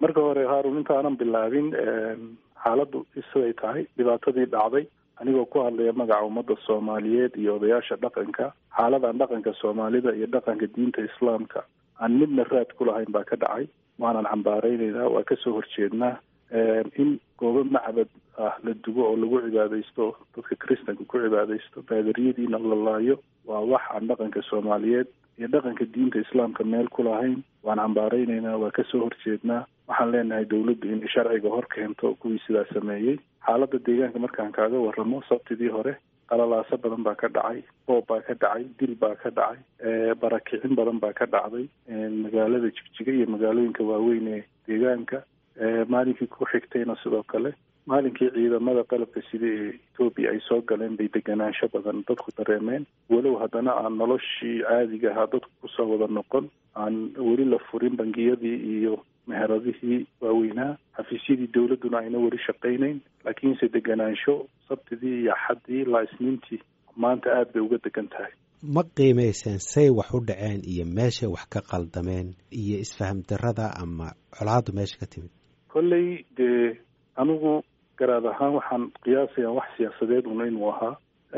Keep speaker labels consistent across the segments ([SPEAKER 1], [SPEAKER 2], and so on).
[SPEAKER 1] marka hore haarun intaanan bilaabin xaaladdu siday tahay dhibaatadii dhacday anigoo ku hadlaya magaca ummadda soomaaliyeed iyo odayaasha dhaqanka xaaladan dhaqanka soomaalida iyo dhaqanka diinta islaamka aan midna raad ku lahayn baa ka dhacay waanan cambaareynayna waa kasoo horjeednaa in goobo macbad ah la dugo oo lagu cibaadaysto dadka kristanka ku cibaadaysto baadariyadiina la laayo waa wax aan dhaqanka soomaaliyeed iyo dhaqanka diinta islaamka meel ku lahayn waan cambaareynayna waa kasoo horjeednaa waxaan leenahay dawladdu inay sharciga hor keento kuwii sidaa sameeyey xaaladda deegaanka markaan kaaga waramo sabtidii hore qalalaaso badan baa ka dhacay boob baa ka dhacay dil baa ka dhacay barakicin badan baa ka dhacday magaalada jigjiga iyo magaalooyinka waaweyn ee deegaanka maalinkii ku xigtayna sidoo kale maalinkii ciidamada qalabka sida ee etoobiya ay soo galeen bay deganaansho badan dadku dareemeen walow haddana aan noloshii caadiga ahaa dadku kusoo wada noqon aan weli la furin bangiyadii iyo meheradihii waaweynaa xafiisyadii dawladduna ayna weli shaqaynayn laakiinse deganaansho sabtidii iyo axaddii ilaa isniintii maanta aada bay uga degan tahay
[SPEAKER 2] ma qiimayseen say wax u dhaceen iyo meeshay wax ka qaldameen iyo isfaham darrada ama colaaddu meesha ka timid
[SPEAKER 1] kolley dee anigu garaad ahaan waxaan qiyaasayaa wax siyaasadeed una inuu ahaa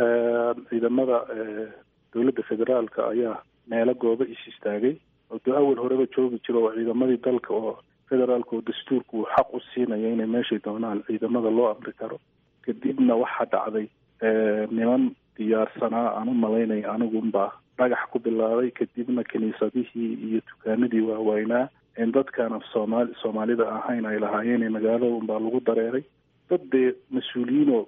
[SPEAKER 1] ciidamada dowladda federaalka ayaa meelo goobo is istaagay oo dee awal horeba joogi jiro oo ciidamadii dalka oo federaalka oo dastuurka uu xaq u siinaya inay meeshay doonaan ciidamada loo amri karo kadibna waxaa dhacday niman diyaarsanaa aan u malaynaya anigunbaa dhagax ku bilaabay kadibna kiniisadihii iyo dukaanadii waaweynaa in dadkaan soomaali soomaalida ahayn ay lahaayeen magaalada unbaa lagu dareeray dad dee mas-uuliyiinoo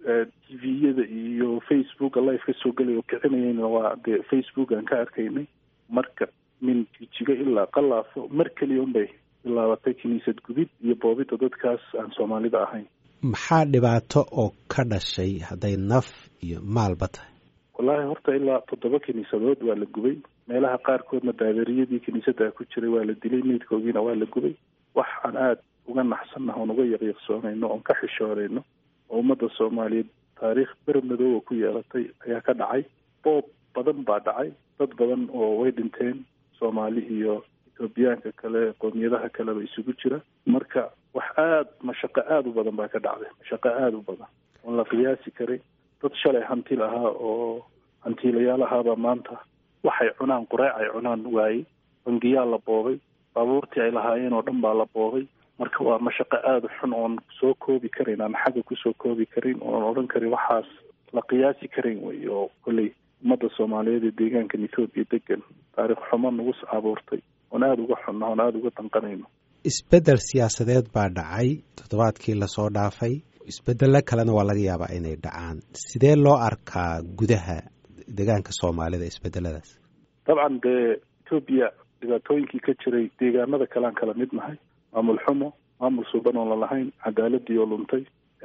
[SPEAKER 1] t v-yada iyo facebooka live ka soo gelay oo kicinayayna waa dee facebook aan ka arkaynay marka min jijigo ilaa qalaafo mar keliya unbay bilaabatay kiniisad gubid iyo boobidda dadkaas aan soomaalida ahayn
[SPEAKER 2] maxaa dhibaato oo ka dhashay hadday naf iyo maalba tahay
[SPEAKER 1] wallaahi horta ilaa toddoba kiniisadood waa la gubay meelaha qaarkoodna baadariyadii kiniisadda ku jiray waa la dilay meydkoogiina waa la gubay wax aan aada uga naxsannaha oon uga yaqyaqsoonayno oon ka xishoonayno oo ummadda soomaaliyeed taariikh ber madooba ku yeelatay ayaa ka dhacay boob badan baa dhacay dad badan oo way dhinteen soomaali iyo etoobiyaanka kale qoomiyadaha kaleba isugu jira marka wax aada mashaqo aada u badan baa ka dhacday mashaqo aada u badan oon la qiyaasi karay dad shalay hanti lahaa oo hantiilayaal ahaabaa maanta waxay cunaan qureec ay cunaan waayey bangiyaa la boobay baabuurtii ay lahaayeen oo dhan baa la boobay marka waa mashaqo aada u xun oon soo koobi karin aan xagga kusoo koobi karin oon odhan karin waxaas la qiyaasi karin wey oo kolley ummadda soomaaliyeed ee deegaankan ethoobiya degan taariikh xumo nagu abuurtay oon aada uga xunna oon aada uga danqanayno
[SPEAKER 2] isbeddel siyaasadeed baa dhacay toddobaadkii lasoo dhaafay isbeddello kalena waa laga yaabaa inay dhacaan sidee loo arkaa gudaha deegaanka soomaalida isbeddeladaas
[SPEAKER 1] dabcan dee etoobiya dhibaatooyinkii ka jiray deegaanada kalean kala mid nahay maamul xumo maamul suuban oon lalahayn cadaaladii oo luntay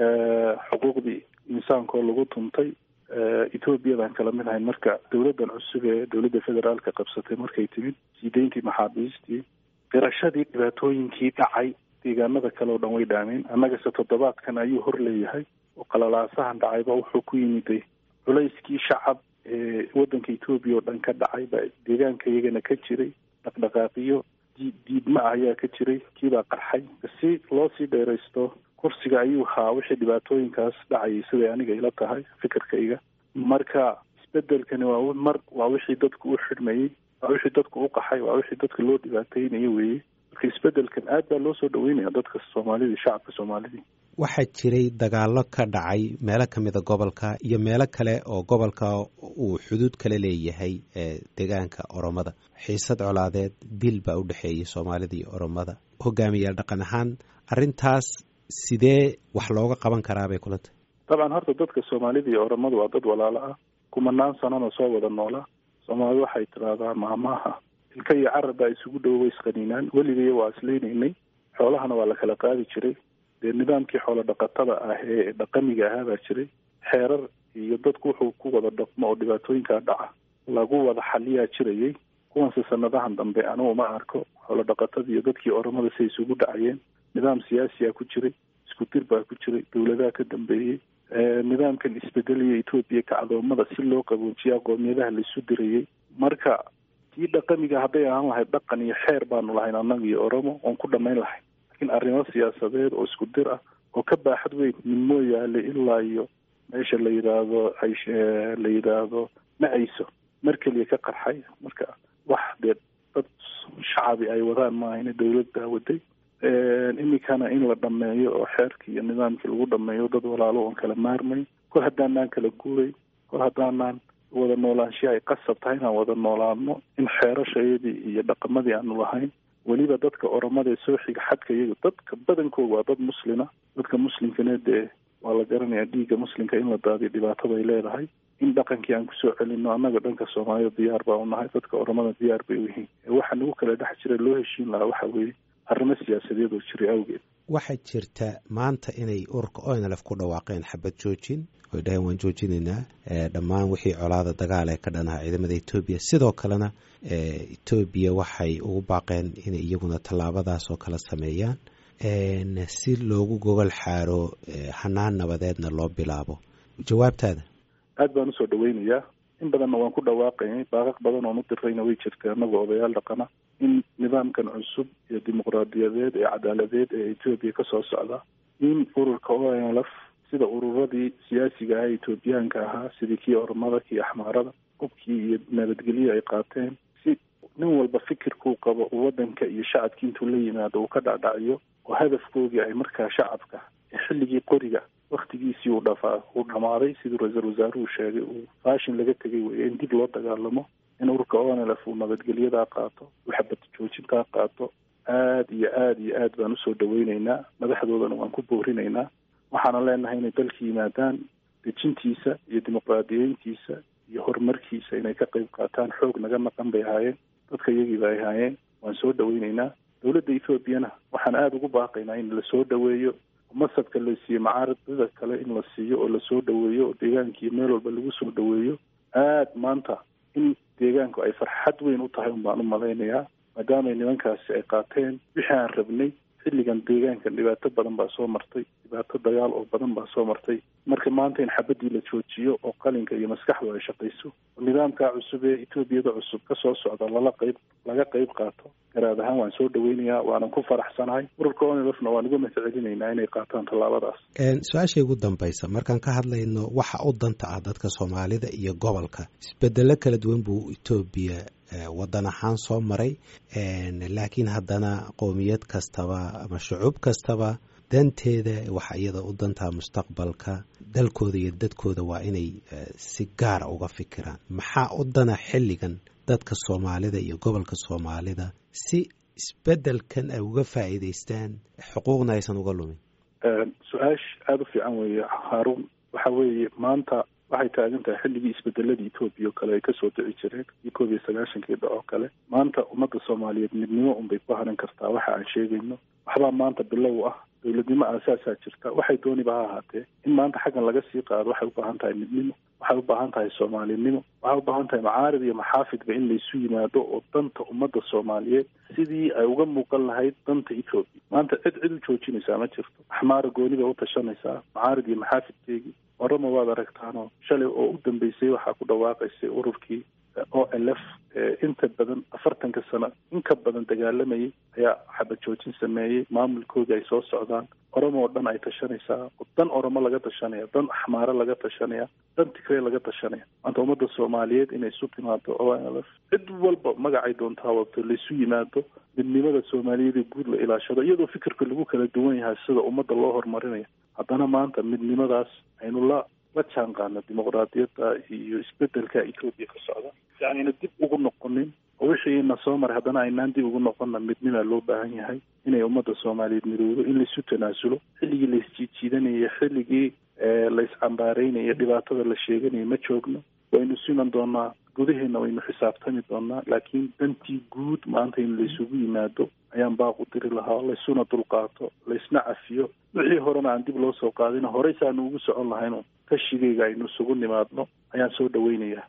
[SPEAKER 1] xuquuqdii insaankaoo lagu tuntay ethoobiyadan kala mid ahayn marka dowladdan cusub ee dowladda federaalka qabsatay markay timid siideyntii maxaabiistii qirashadii dhibaatooyinkii dhacay deegaanada kale oo dhan way dhaameen annagase toddobaadkan ayuu hor leeyahay oo qalalaasahan dhacayba wuxuu ku yimiday culayskii shacab ee waddanka etoobiya oo dhan ka dhacay baa deegaanka iyagana ka jiray dhaqdhaqaaqiyo diidma ah ayaa ka jiray kiibaa qarxay si loo sii dheeraysto kursiga ayuu haa wixii dhibaatooyinkaas dhacayay siday aniga ila tahay fikirkayga marka isbedelkani waa mar waa wixii dadku u xidhmayey waa wixii dadku u qaxay waa wixii dadka loo dhibaateynayo weeye marka isbedelkan aad baa loo soo dhaweynaya dadka soomaalidii shacabka soomaalidii
[SPEAKER 2] waxaa jiray dagaallo ka dhacay meelo ka mida gobolka iyo meelo kale oo gobolka uu xuduud kale leeyahay deegaanka oromada xiisad colaadeed dil baa u dhexeeyay soomaalida iyo oromada hogaamiyaal dhaqan ahaan arrintaas sidee wax looga qaban karaa bay kula tahay
[SPEAKER 1] dabcan horta dadka soomaalida iyo oromadu waa dad walaalo ah kumanaan sanana soo wada noolaa soomaalida waxay tidhaahdaa maamaaha ilka iyo carab baa isugu dhowo way isqaniinaan weligaya waa islaynaynay xoolahana waa la kala qaadi jiray dee nidaamkii xoolo dhaqatada ah ee dhaqamiga ahaa baa jiray xeerar iyo dadku wuxuu ku wada dhaqmo oo dhibaatooyinkaa dhaca lagu wada xaliyaa jirayay kuwanse sanadahan dambe anugu ma arko xoolo dhaqatada iyo dadkii oromada say isugu dhacayeen nidaam siyaasiyaa ku jiray isku dir baa ku jiray dowladaha ka dambeeyey nidaamkan isbedelaya etoobiya kacdoomada si loo qaboojiya qoomiyadaha laisu dirayay marka tii dhaqamiga hadday ahaan lahayd dhaqan iyo xeer baanu lahayn annaga iyo oromo oon ku dhamayn lahayn laakiin arrimo siyaasadeed oo isku dir ah oo ka baaxad weyn min mooyaale ilaa iyo meesha la yidhaahdo la yidhaahdo ma-ayso mar keliya ka qarxay marka wax dee dad shacabi ay wadaan maahayna dawladdaa waday iminkana in la dhameeyo oo xeerkii iyo nidaamkii lagu dhameeyo dad walaalo oon kala maarmay kol haddaanaan kala guuray kol haddaanaan wada noolaanshiha ay qasab tahay inaan wada noolaano in xeerashayadii iyo dhaqamadii aanu lahayn weliba dadka oromada ee soo xiga xadka iyaga dadka badankooda waa dad muslina dadka muslimkana dee waa la garanayaa dhiigga muslimka in la daadiyo dhibaatada ay leedahay in dhaqankii aan kusoo celino annaga dhanka soomaalida diyaar baa u nahay dadka oromada diyaar bay u yihiin waxa nagu kala dhex jira loo heshiin lahaa waxa weeye arrimo siyaasadeed oo jiray awgeed
[SPEAKER 2] waxaa jirta maanta inay ururka onlf ku dhawaaqeen xabad joojin oy dhaheen waan joojinaynaa dhammaan wixii colaada dagaal ee ka dhanaha ciidamada etoobiya sidoo kalena etoobiya waxay ugu baaqeen inay iyaguna tallaabadaas oo kala sameeyaan si loogu gogol xaaro hanaan nabadeedna loo bilaabo jawaabtaada
[SPEAKER 1] aad baan usoo dhaweynayaa in badanna waan ku dhawaaqaynay baaqaq badan oon u dirayna way jirta annaga odayaal dhaqana in nidaamkan cusub iyo dimuqraadiyadeed ee cadaaladeed ee etoobiya kasoo socda in ururka onlf sida ururadii siyaasiga ah etoobiyaanka ahaa sidii kii ormada kii axmaarada hubkii iyo nabadgelyo ay qaateen si nin walba fikirkuu qabo uu wadanka iyo shacabkii intuu la yimaado uu ka dhacdhaciyo oo hadafkoogii ay markaa shacabka xilligii qoriga waktigiisii uu dhafaa uu dhamaaday siduu ra-iisul wasaaruhu sheegay uu faashin laga tegay weeye in dib loo dagaalamo in ururka onlf uu nabadgelyadaa qaato uu xabad joojintaa qaato aada iyo aada iyo aad baan usoo dhaweyneynaa madaxdoodana waan ku boorinaynaa waxaana leenahay inay dalka yimaadaan dejintiisa iyo dimuqraadiyeyntiisa iyo horumarkiisa inay ka qayb qaataan xoog naga maqan bay ahaayeen dadka iyagiiba ay ahaayeen waan soo dhaweyneynaa dowladda ethoobiana waxaan aada ugu baaqaynaa in lasoo dhaweeyo masabka la siiyo macaaridada kale in la siiyo oo lasoo dhaweeyo oo deegaankii meel walba lagu soo dhaweeyo aad maanta in deegaanku ay farxad weyn u tahay un baan u malaynayaa maadaamay nimankaasi ay qaateen wixii aan rabnay xilligan deegaankan dhibaato badan baa soo martay dhibaato dagaal oo badan baa soo martay marka maanta in xabadii la joojiyo oo qalinka iyo maskaxdu ay shaqayso oo nidaamkaa cusub ee etoobiyada cusub kasoo socda lala qayb laga qayb qaato garaad ahaan waan soo dhaweynayaa waanan ku faraxsanahay ururka onlfna waan uga mahadcelinaynaa inay qaataan tallaabadaas
[SPEAKER 2] su-aasha ugu dambaysa markaan ka hadlayno waxa u danta ah dadka soomaalida iyo gobolka isbedelo kala duwan buu etoobiya wadan ahaan soo maray laakiin haddana qowmiyad kastaba ama shucuub kastaba danteeda waxa iyada u dantaa mustaqbalka dalkooda iyo dadkooda waa inay si gaara uga fikiraan maxaa u dana xilligan dadka soomaalida iyo gobolka soomaalida si isbedelkan ay uga faa'iidaystaan xuquuqna aysan uga lumin
[SPEAKER 1] su-aash aada u fiican weeye haarun waxa weeye maanta waxay taagan tahay xilligii isbedeladii etoobiya oo kale ay kasoo dhici jireen iyo koob iyo sagaashankii dhac oo kale maanta ummadda soomaaliyeed midnimo unbay ku haran kartaa waxa aan sheegayno waxbaa maanta bilow ah dowladnimo aasaasaa jirta waxay dooniba ha ahaatee in maanta xaggan laga sii qaado waxay u baahan tahay midnimo waxay u baahan tahay soomaalinimo waxay u baahan tahay macaarid iyo maxaafidba in laysu yimaado oo danta ummadda soomaaliyeed sidii ay uga muuqan lahayd danta etoobiya maanta cid cid u joojinaysaa ma jirto axmaara gooni bay u tashanaysaa macaarid iyo maxaafidkeegii orama waad aragtaanoo shalay oo u dambeysay waxaa ku dhawaaqaysay ururkii o l f inta badan afartanka sano in ka badan dagaalamayay ayaa xabad joojin sameeyey maamulkoodii ay soo socdaan oromo oo dhan ay tashanaysaa dan oromo laga tashanaya dan axmaare laga tashanaya dan tigrey laga tashanaya maanta ummadda soomaaliyeed inay isu timaado o l f cid walba magacay doontaa wabto laisu yimaado midnimada soomaaliyeed ee guud la ilaashado iyadoo fikirka lagu kala duwan yahay sida ummadda loo horumarinayo haddana maanta midnimadaas aynu la la jaan qaadno dimuqraadiyadda iyo isbedelka etoobiya ka socda si ayna dib ugu noqonin oo wixii na soo maray haddana aynaan dib ugu noqonna midnima loo baahan yahay inay ummadda soomaaliyeed midowdo in laisu tanaasulo xilligii laisjiijiidanayay xilligii laiscambaareynayo dhibaatada la sheeganayo ma joogno waynu siman doonaa gudaheena waynu xisaabtami doonaa laakiin dantii guud maanta in laysugu yimaado ayaan baaq u diri lahaa laysuna dulqaato laysna cafiyo wixii horena aan dib loo soo qaadin horey saanu ugu socon lahayno kashigayga aynu isugu nimaadno ayaan soo dhaweynayaa